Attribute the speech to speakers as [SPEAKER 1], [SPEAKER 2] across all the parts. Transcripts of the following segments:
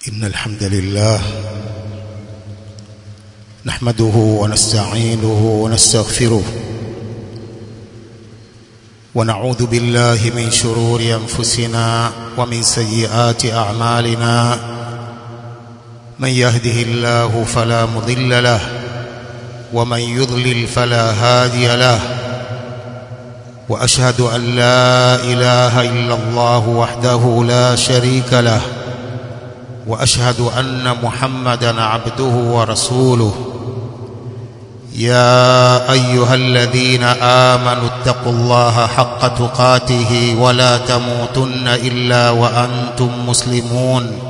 [SPEAKER 1] إن الحمد لله نحمده ونستعينه ونستغفره ونعوذ بالله من شرور أنفسنا ومن سيئات أعمالنا من يهده الله فلا مضل له ومن يضلل فلا هادي له وأشهد أن لا إله إلا الله وحده لا شريك له واشهد ان محمدا عبده ورسوله يا ايها الذين امنوا اتقوا الله حق تقاته ولا تموتن الا وانتم مسلمون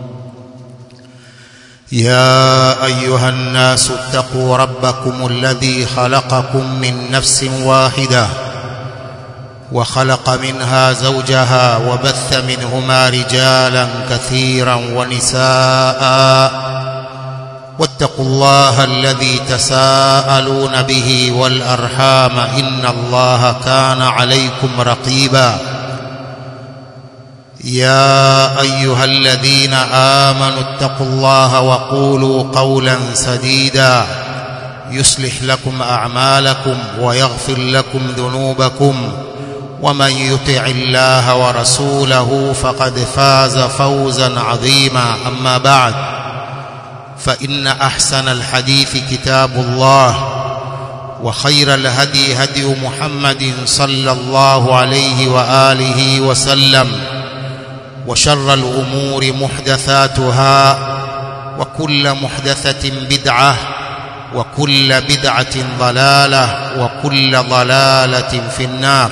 [SPEAKER 1] يا ايها الناس اتقوا ربكم الذي خلقكم من نفس واحده وخلق منها زوجها وبث منهما رجالا كثيرا ونساء واتقوا الله الذي تساءلون به والارحام ان الله كان عليكم رقيبا يا ايها الذين امنوا اتقوا الله وقولوا قولا سديدا يصلح لكم اعمالكم ويغفر لكم ذنوبكم ومن يطع الله ورسوله فقد فاز فوزا عظيما اما بعد فان احسن الحديث كتاب الله وخير الهدي هدي محمد صلى الله عليه واله وسلم وشر الامور محدثاتها وكل محدثه بدعه وكل بدعه ضلاله وكل ضلاله في النار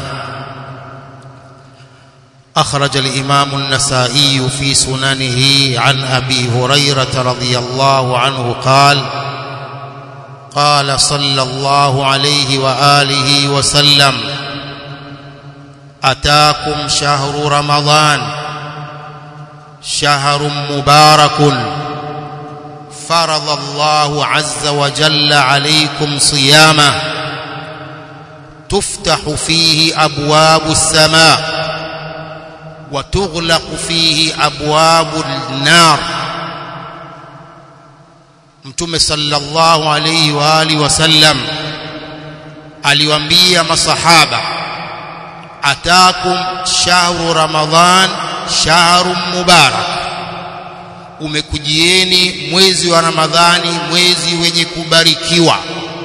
[SPEAKER 1] أخرج الإمام النسائي في سننه عن أبي هريرة رضي الله عنه قال قال صلى الله عليه وآله وسلم أتاكم شهر رمضان شهر مبارك فرض الله عز وجل عليكم صيامه تفتح فيه أبواب السماء وتغلق فيه أبواب النار Mtume sallallahu alayhi wa alihi wasallam aliwaambia masahaba atakum shahru ramadhan shahrun mubarak umekujieni mwezi wa ramadhani mwezi wenye kubarikiwa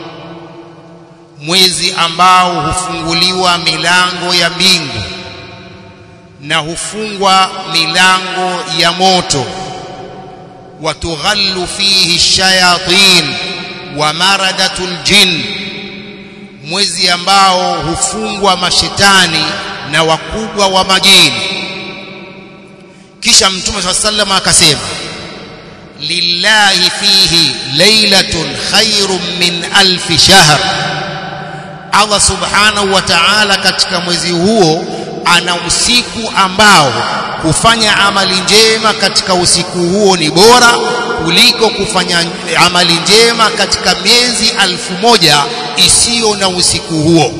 [SPEAKER 1] mwezi ambao hufunguliwa milango ya mbingu na hufungwa milango ya moto watughallu fihi shayatin wa maradatul jin mwezi ambao hufungwa mashetani na wakubwa wa majini kisha mtume swalla sallam akasema lillahi fihi lailatun khairun min alfi shahr Allah subhanahu wa ta'ala katika mwezi huo ana usiku ambao kufanya amali njema katika usiku huo ni bora kuliko kufanya amali njema katika miezi alfu moja isiyo na usiku huo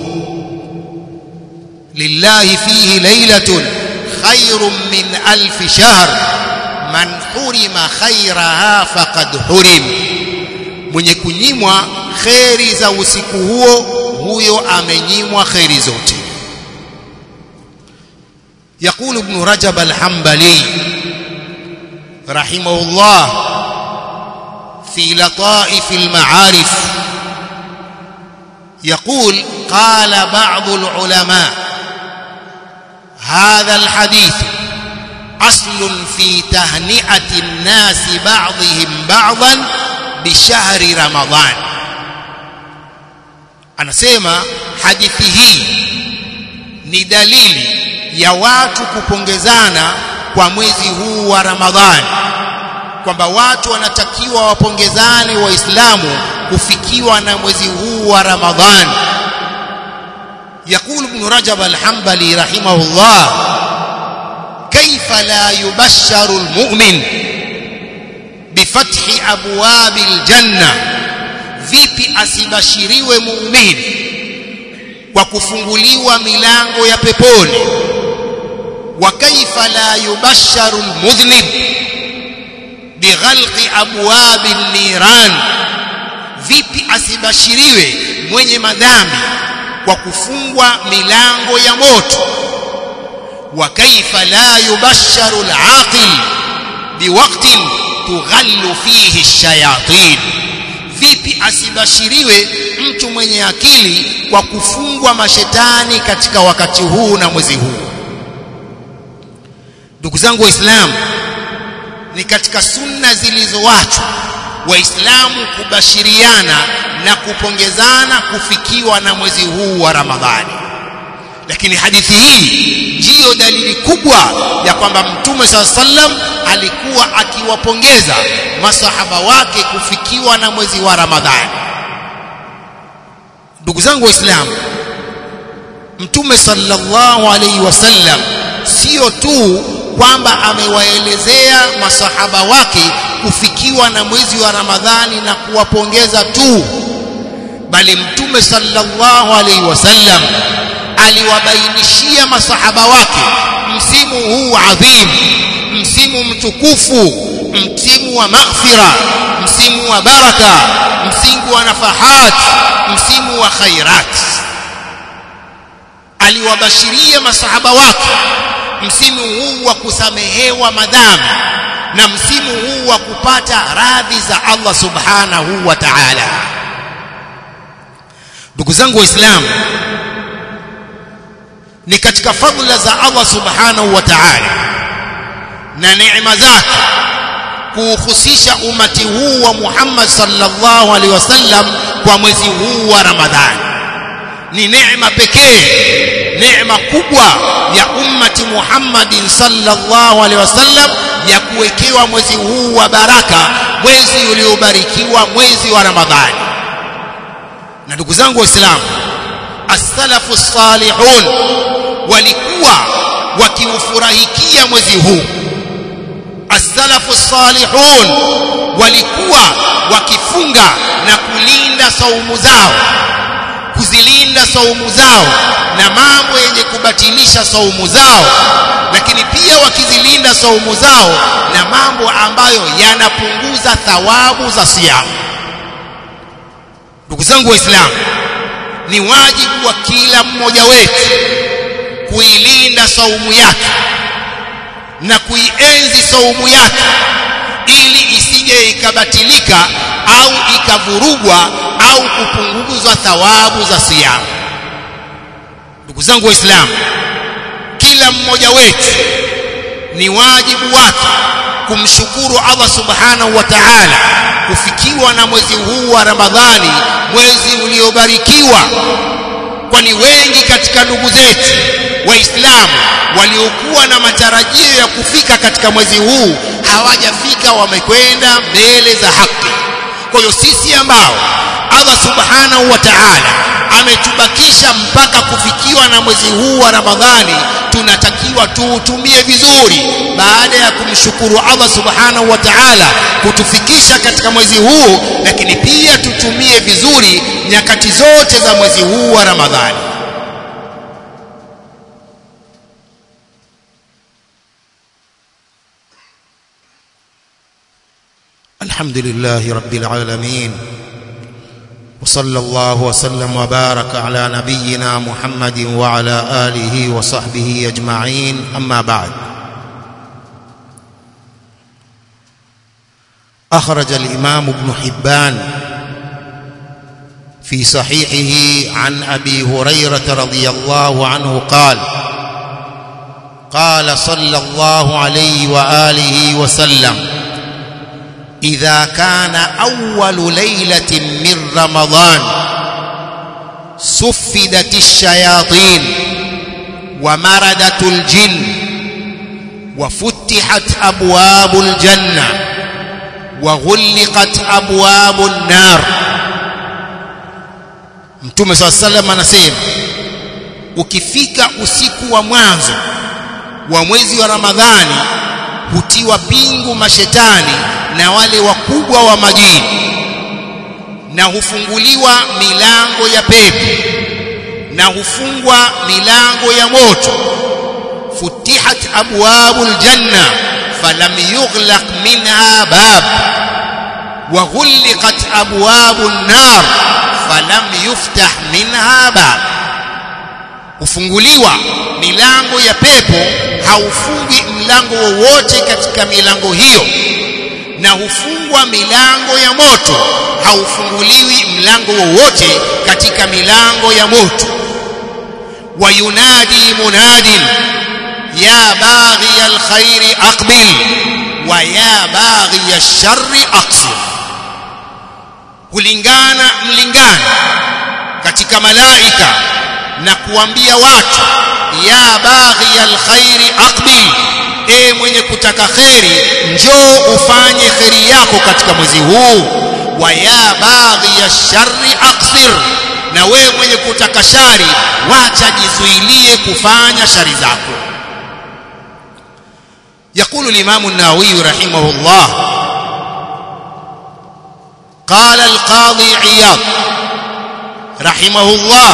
[SPEAKER 1] lillahi fihi lailatun khairun min alfi shahr man hurima khairaha faqad hurim mwenye kunyimwa kheri za usiku huo huyo amenyimwa kheri zote يقول ابن رجب الحنبلي رحمه الله في لطائف المعارف يقول قال بعض العلماء هذا الحديث أصل في تهنئة الناس بعضهم بعضا بشهر رمضان أنا سيما حديثه ni dalili ya watu kupongezana kwa mwezi huu wa Ramadhani kwamba watu wanatakiwa wapongezane waislamu kufikiwa na mwezi huu wa Ramadhani يقول ابن رجب الحنبلي رحمه الله كيف لا يبشر المؤمن بفتح أبواب الجنة vipi asibashiriwe muumini kwa kufunguliwa milango ya peponi wa kaifa la yubasharu almudhnib bighalqi abwabi niran vipi asibashiriwe mwenye madhambi kwa kufungwa milango ya moto wa kaifa la yubasharu alaqil biwaqtin tughallu fihi ash-shayatin vipi asibashiriwe mtu mwenye akili kwa kufungwa mashetani katika wakati huu na mwezi huu ndugu zangu waislamu ni katika sunna zilizoachwa waislamu kubashiriana na kupongezana kufikiwa na mwezi huu wa ramadhani lakini hadithi hii ndiyo dalili kubwa ya kwamba mtume saa sallam alikuwa akiwapongeza masahaba wake kufikiwa na mwezi wa ramadhani ndugu zangu waislamu mtume sallallahu alaihi wasallam sio tu kwamba amewaelezea masahaba wake kufikiwa na mwezi wa ramadhani na kuwapongeza tu bali mtume sallallahu alaihi wasallam aliwabainishia masahaba wake msimu huu adhim msimu mtukufu msimu wa maghfira msimu wa baraka msimu wa nafahat msimu wa khairat aliwabashiria masahaba wake msimu huu wa kusamehewa madhambi na msimu huu wa kupata radhi za Allah subhanahu wa ta'ala ndugu zangu waislamu ni katika fadhila za Allah subhanahu wa ta'ala na neema zake kuuhusisha umati huu wa Muhammad sallallahu alaihi wasallam kwa mwezi huu wa Ramadhani ni neema pekee neema kubwa ya ummati Muhammadin sallallahu alaihi wasallam ya kuwekewa mwezi huu wa baraka mwezi uliobarikiwa mwezi wa Ramadhani na ndugu zangu waislamu as-salafu salihun walikuwa wakiufurahikia mwezi huu as-salafu salihun walikuwa wakifunga na kulinda saumu zao kuzilinda saumu zao na mambo yenye kubatilisha saumu zao lakini pia wakizilinda saumu zao na mambo ambayo yanapunguza thawabu za siamu ndugu zangu waislamu ni wajibu wa kila mmoja wetu kuilinda saumu yake na kuienzi saumu yake ili isije ikabatilika au ikavurugwa au kupunguzwa thawabu za siamu ndugu zangu waislamu kila mmoja wetu ni wajibu wake kumshukuru Allah subhanahu wa ta'ala kufikiwa na mwezi huu wa Ramadhani mwezi uliobarikiwa kwani wengi katika ndugu zetu waislamu waliokuwa na matarajio ya kufika katika mwezi huu hawajafika wamekwenda mbele za haki kwa hiyo sisi ambao Allah subhanahu wa ta'ala ametubakisha mpaka kufikiwa na mwezi huu wa Ramadhani tunatakiwa tuutumie vizuri baada ya kumshukuru Allah subhanahu wa ta'ala kutufikisha katika mwezi huu lakini pia tutumie vizuri nyakati zote za mwezi huu wa Ramadhani الحمد لله رب العالمين وصلى الله وسلم وبارك على نبينا محمد وعلى آله وصحبه أجمعين أما بعد أخرج الإمام ابن حبان في صحيحه عن أبي هريرة رضي الله عنه قال قال صلى الله عليه وآله وسلم إذا كان أول ليلة من رمضان سفدت الشياطين ومردت الجن وفتحت أبواب الجنة وغلقت أبواب النار Mtume صلى الله عليه وسلم anasema ukifika usiku wa mwanzo wa mwezi wa Ramadhani hutiwa pingu mashetani na wale wakubwa wa majini na hufunguliwa milango ya pepo na hufungwa milango ya moto futihat abwabul janna falam yughlaq minha bab wa ghulqat abwabu an-nar falam yuftah minha bab hufunguliwa milango ya pepo haufungwi mlango wowote katika milango hiyo na hufungwa milango ya moto haufunguliwi mlango wowote katika milango ya moto wayunadi munadin ya baghi alkhairi aqbil wa ya baghi alsharri aqsir kulingana mlingana katika malaika na kuambia watu ya baghi alkhairi aqbil e mwenye kutaka kheri njoo ufanye kheri yako katika mwezi huu wa ya baghi alsharri aqsir na wewe mwenye kutaka shari wacha jizuilie kufanya shari zako يقول الإمام النووي رحمه الله قال القاضي عياض رحمه الله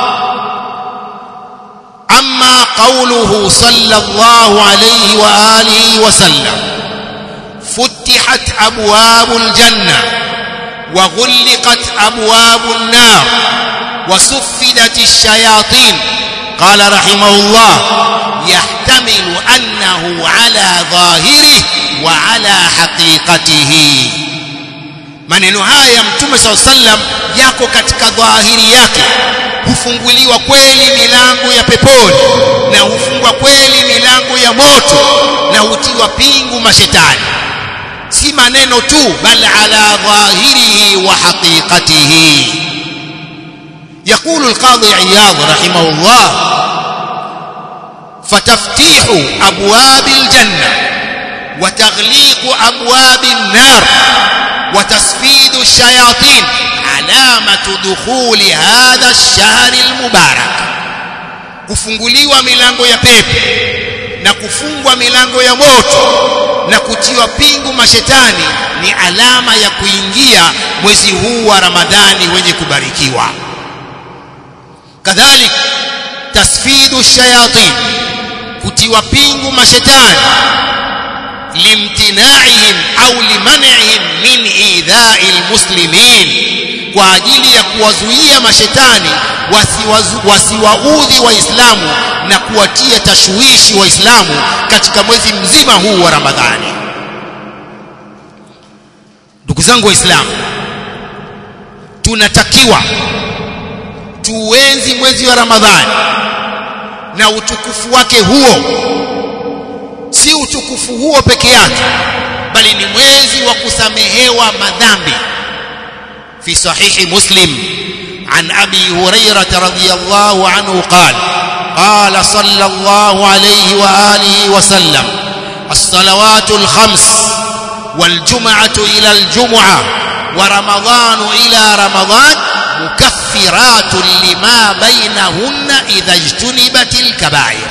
[SPEAKER 1] أما قوله صلى الله عليه وآله وسلم فتحت أبواب الجنة وغلقت أبواب النار وسفدت الشياطين قال رحمه الله يحتمل أنه على ظاهره وعلى حقيقته maneno haya ya mtume saa sallam yako katika dhahiri yake hufunguliwa kweli milango ya peponi na hufungwa kweli milango ya moto na hutiwa pingu mashetani si maneno tu bal ala dhahirihi wa haqiqatihi يقول القاضي عياض رحمه الله فتفتيح أبواب الجنة وتغليق أبواب النار وتسفيد الشياطين علامة دخول هذا الشهر المبارك kufunguliwa milango ya pepo na kufungwa milango ya moto na kutiwa pingu mashetani ni alama ya kuingia mwezi huu wa Ramadhani wenye kubarikiwa kadhalik tasfidu shayatin kutiwa pingu mashetani limtinaihim au limanihim min idha'i almuslimin kwa ajili ya kuwazuia mashetani wasiwaudhi waislamu na kuwatia tashwishi waislamu katika mwezi mzima huu wa ramadhani ndugu zangu waislamu tunatakiwa tuenzi mwezi wa ramadhani na utukufu wake huo si utukufu huo peke yake bali ni mwezi wa kusamehewa madhambi fi sahihi muslim عن أبي هريرة رضي الله عنه قال قال صلى الله عليه وآله وسلم الصلوات الخمس والجمعة إلى الجمعة ورمضان إلى رمضان مكفرات لما بينهن إذا اجتنبت الكبائر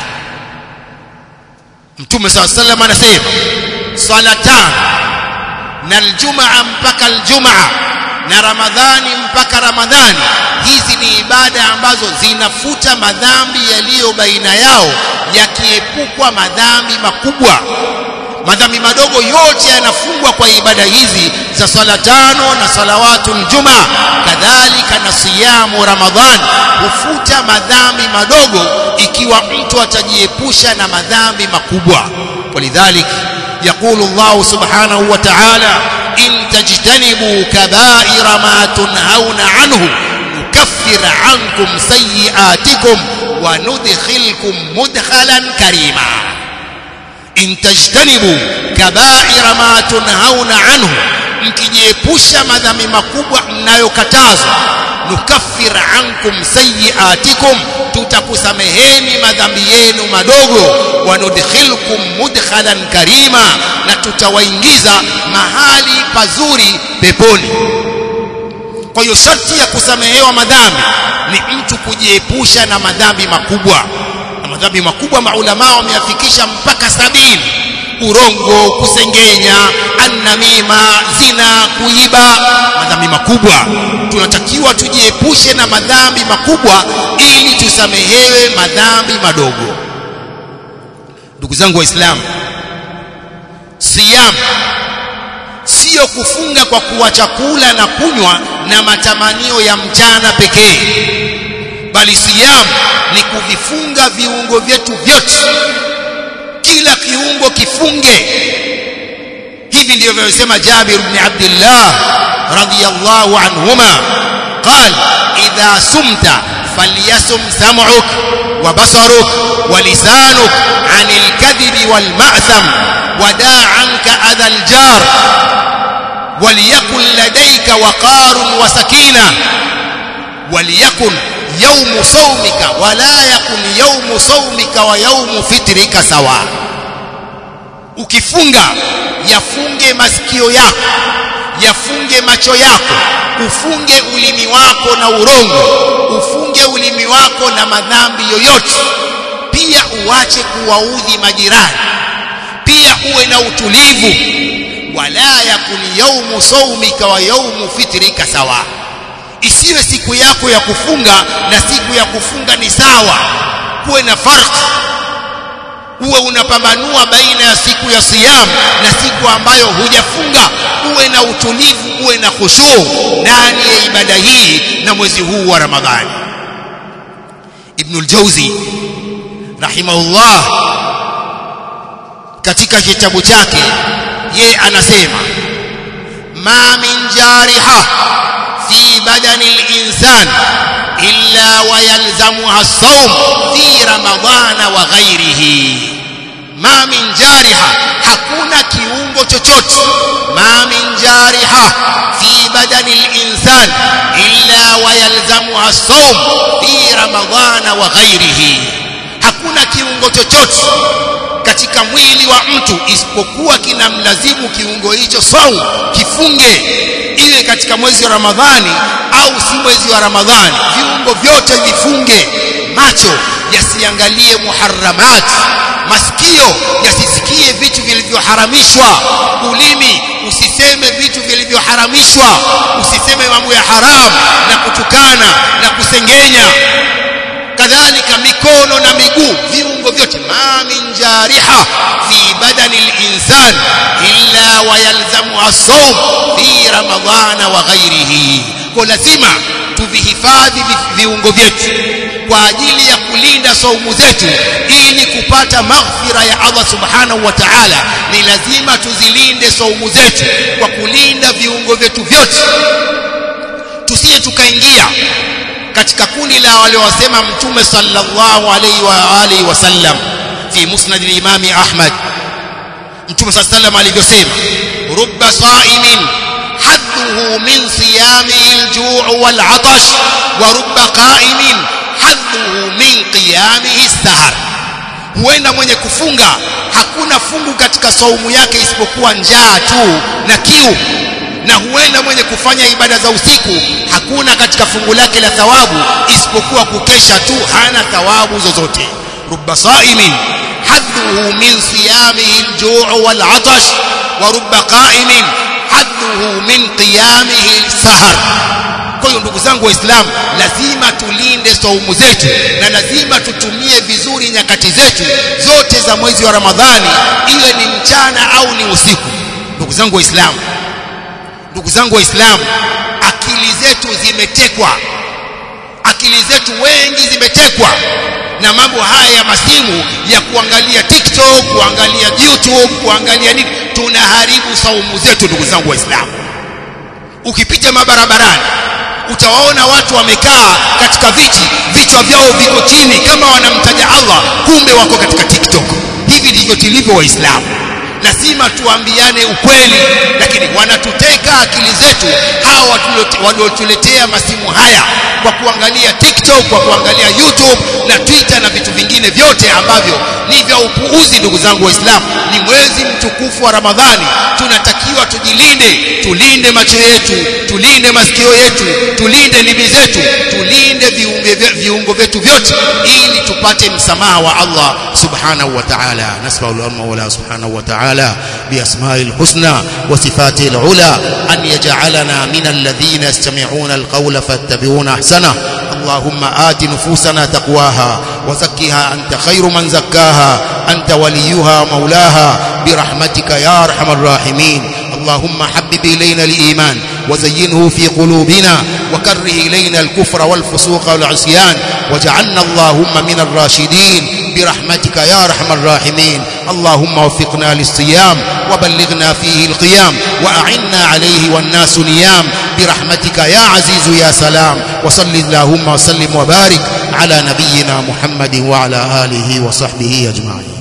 [SPEAKER 1] mtume saa sallam anasema swala tano na aljumaa mpaka aljumaa na ramadhani mpaka ramadhani hizi ni ibada ambazo zinafuta madhambi yaliyo baina yao yakiepukwa madhambi makubwa madhambi madogo yote yanafungwa kwa ibada hizi za swala tano na salawatul juma kadhalika na siyamu ramadhan hufuta madhambi madogo ikiwa mtu atajiepusha na madhambi makubwa walidhalik يقول الله سبحانه وتعالى إن تجتنبوا كبائر ما تنهون عنه نكفر عنكم سيئاتكم وندخلكم مدخلا كريما in tajtanibu kabaira ma tunhauna anhu mkijiepusha madhambi makubwa mnayokatazwa nukaffir ankum sayiatikum tutakusameheni madhambi yenu madogo wanudkhilkum mudkhalan karima na tutawaingiza mahali pazuri peponi kwa hiyo sharti ya kusamehewa madhambi ni mtu kujiepusha na madhambi makubwa na madhambi makubwa maulama wameafikisha mpaka sabini urongo kusengenya annamima zina kuiba madhambi makubwa tunatakiwa tujiepushe na madhambi makubwa ili tusamehewe madhambi madogo ndugu zangu waislamu siyam sio kufunga kwa kuacha kula na kunywa na matamanio ya mchana pekee bali siyam ni kuvifunga viungo vyetu vyote kila kiungo kifunge hivi ndivyo vyosema Jabir ibn Abdullah radiyallahu anhuma قال إذا سمت فليسم سمعك وبصرك ولسانك عن الكذب والمأثم ودع عنك أذى الجار وليكن لديك وقار وسكينة وليكن يوم صومك ولا يكن يوم صومك ويوم فطرك سواء ukifunga yafunge masikio yako yafunge macho yako ufunge ulimi wako na urongo ufunge ulimi wako na madhambi yoyote pia uache kuwaudhi majirani pia uwe na utulivu wala yakun yaumu saumika wa yaumu fitrika sawa isiwe siku yako ya kufunga na siku ya kufunga ni sawa kuwe na farq uwe unapambanua baina ya siku ya siyam na siku ambayo hujafunga uwe na utulivu uwe na khushu ndani ya ibada hii na mwezi huu wa ramadhani ibn al-jawzi rahimahullah katika kitabu chake ye anasema ma min jariha fi badani al-insan illa wa yalzamuha as-sawm fi ramadhana wa ghairihi ma min jariha hakuna kiungo chochote ma min jariha fi badani al-insan illa wa yalzamuha as-sawm fi ramadhana wa ghairihi hakuna kiungo chochote katika mwili wa mtu isipokuwa kinamlazimu kiungo hicho saum kifunge iwe katika mwezi wa Ramadhani au si mwezi wa Ramadhani viungo vyote vifunge macho yasiangalie muharramat masikio yasisikie vitu vilivyoharamishwa ulimi usiseme vitu vilivyoharamishwa usiseme mambo ya haramu na kutukana na kusengenya kadhalika mikono na miguu viungo vyote ma min jariha fi badani al-insan illa wa yalzamu as-sawm fi ramadhana wa ghairihi kwa lazima tuvihifadhi viungo vyetu kwa ajili ya kulinda saumu zetu ili kupata maghfira ya Allah subhanahu wa ta'ala ni lazima tuzilinde saumu zetu kwa kulinda viungo vyetu vyote tusije tukaingia katika kundi la waliosema mtume sallallahu alaihi wa alihi wasallam fi musnad al-imam ahmad mtume sallallahu alivyosema rubba sa'imin hadduhu min siyamihi al-ju' wal-'atash wa rubba qa'imin hadduhu min qiyamihi as-sahar huenda mwenye kufunga hakuna fungu katika saumu yake isipokuwa njaa tu na kiu na huenda mwenye kufanya ibada za usiku hakuna katika fungu lake la thawabu isipokuwa kukesha tu hana thawabu zozote rubba saimin hadduhu min siyamihi al-ju' wal-'atash wa rubba qa'imin hadduhu min qiyamihi al-sahar kwa hiyo ndugu zangu waislamu lazima tulinde saumu zetu na lazima tutumie vizuri nyakati zetu zote za mwezi wa ramadhani iwe ni mchana au ni usiku ndugu zangu waislamu ndugu zangu waislamu akili zetu zimetekwa akili zetu wengi zimetekwa na mambo haya ya masimu ya kuangalia TikTok kuangalia YouTube kuangalia nini tunaharibu saumu zetu ndugu zangu waislamu ukipita mabarabarani utawaona watu wamekaa katika viti vichwa vyao viko chini kama wanamtaja Allah kumbe wako katika TikTok hivi ndivyo tulivyo waislamu lazima tuambiane ukweli lakini wanatuteka akili zetu hawa waliotuletea masimu haya kwa kuangalia TikTok kwa kuangalia YouTube na Twitter na vitu vingine vyote ambavyo ni vya upuuzi ndugu zangu waislamu ni mwezi mtukufu wa Ramadhani tunatakiwa tujilinde tulinde macho yetu tulinde masikio yetu tulinde ndimi zetu tulinde viungo vyetu vyote ili tupate msamaha wa Allah subhanahu wa ta'ala nasbahu al-mawla subhanahu wa ta'ala تعالى بأسماء الحسنى وصفاته العلى أن يجعلنا من الذين يستمعون القول فاتبعون أحسنه اللهم آت نفوسنا تقواها وزكها أنت خير من زكاها أنت وليها مولاها برحمتك يا أرحم الراحمين اللهم حبب إلينا الإيمان وزينه في قلوبنا وكره إلينا الكفر والفسوق والعصيان واجعلنا اللهم من الراشدين برحمتك يا أرحم الراحمين اللهم وفقنا للصيام وبلغنا فيه القيام وأعنا عليه والناس نيام برحمتك يا عزيز يا سلام وصل اللهم وسلم وبارك على نبينا محمد وعلى آله وصحبه أجمعين